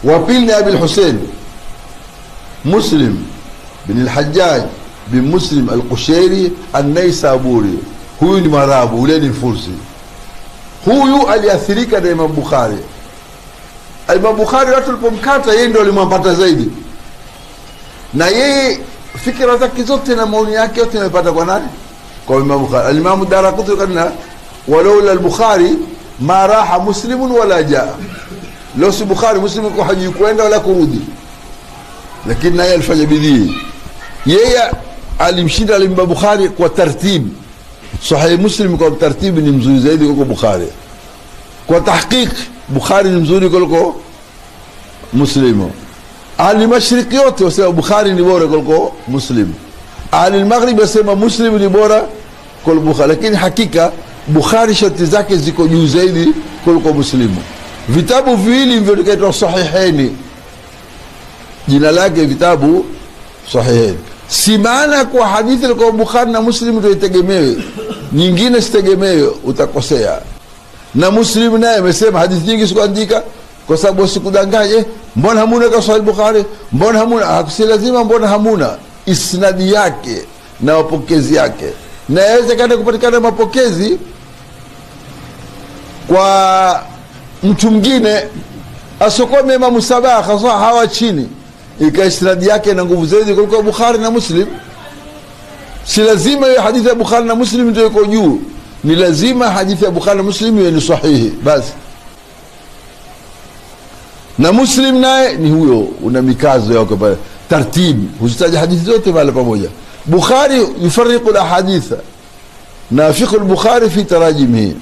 wa pili ni abi lhusein muslim bin lhajaj bin muslim alqushairi annaisaburi huyu ni marabu ule ni fursi huyu aliathirika na imam bukhari imam bukhari watu walipomkata yeye ndo alimwampata zaidi na yeye fikira zake zote na maoni yake yote amepata kwa nani kwa imam bukhari alimamu darakutni kana walaula albukhari ma raha muslimun wala jaa leo si bukhari muslim kwa hajui kwenda wala kurudi lakini naye alifanya bidii yeye alimshinda alimba bukhari kwa tartibu sahihi muslim kwa tartibu ni mzuri zaidi kuliko bukhari kwa tahqiq bukhari ni mzuri kuliko muslimu ahli mashriki yote wasema bukhari ni bora kuliko muslim ahli maghrib wasema muslim ni bora kuliko bukhari lakini hakika bukhari sharti zake ziko juu zaidi kuliko muslimu vitabu viwili hivyo vikaitwa sahiheni jina lake vitabu sahiheni si maana kwa hadithi ilikuwa bukhari na muslim ndio itegemewe nyingine sitegemewe utakosea na muslim naye amesema hadithi nyingi sikuandika kwa sababu wasikudanganye mbona hamuna ka sahih bukhari mbona hamuna si lazima mbona hamuna isnadi yake na mapokezi yake na yawezekana kupatikana mapokezi kwa mtu mwingine asokome imamu sabaa hasa hawa chini ika isnadi yake na nguvu zaidi kuliko bukhari na muslim si lazima hiyo hadithi ya bukhari na muslim ndio iko juu ni lazima hadithi ya bukhari na muslim iwe ni sahihi basi na muslim naye ni huyo una mikazo yake pale tartibu huzitaja hadithi zote pale pamoja bukhari yufariqu lahaditha na fiqhu lbukhari fi tarajimihi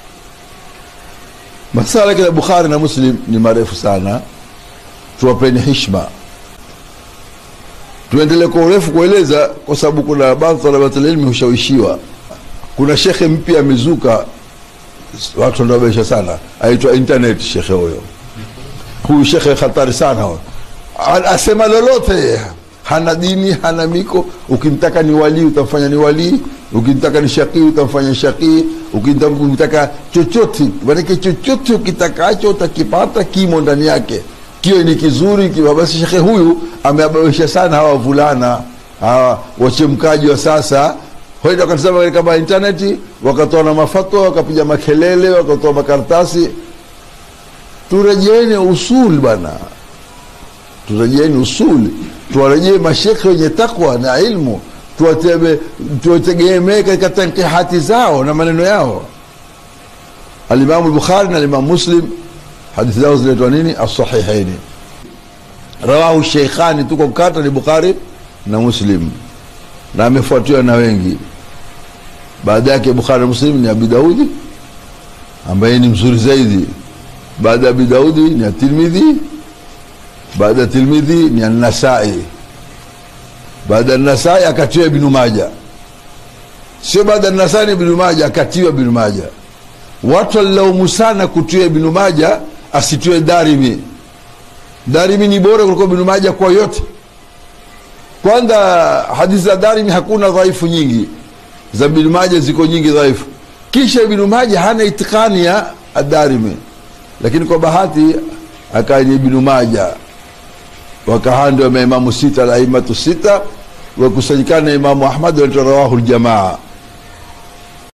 masala kila bukhari na muslim ni marefu sana tuwapeni hishma tuendelee kwa urefu kueleza kwa sababu kuna baadhi talabatililmi hushawishiwa kuna shekhe mpya amezuka watu wanaobesha sana aitwa internet shekhe huyo huyu shekhe hatari sana huyo asema lolote hana dini hana miko ukimtaka ni walii utamfanya ni walii ukimtaka ni shakii utamfanya shakii ukimtaka chochote manake chochote ukitakacho utakipata kimo ndani yake kiwe ni kizuri kiwa basi shekhe huyu ameabawesha sana hawa vulana hawa wachemkaji wa sasa waenda wakatizama katika intaneti wakatoa na mafatwa wakapiga makelele wakatoa makaratasi turejeeni usul bwana turejeeni usuli tuwarejee mashekhe wenye takwa na ilmu tuwategemee katika tankihati zao na maneno yao alimamu lbukhari na alimamu muslim hadithi zao zinaitwa nini asahihaini rawahu sheikhani tuko mkata ni bukhari na muslim na amefuatiwa na wengi baada yake bukhari na muslim ni abi daudi ambaye ni mzuri zaidi baada ya abi daudi ni atirmidhi baada ya tirmidhi ni annasai baada ya nasai akatiwa ibnu maja sio baada ya nasai ni ibnu maja akatiwa ibnu maja watu walilaumu sana kutiwa ibnu maja asitiwe darimi darimi ni bora kuliko ibnu maja kwa yote kwanza hadithi za darimi hakuna dhaifu nyingi za ibnu maja ziko nyingi dhaifu kisha ibnu maja hana itikani ya adarimi lakini kwa bahati akaa ni ibnu maja wakahando maimamu sita alaimatu sita wakusanyikana na imamu ahmad wanaitwa rawahu ljamaa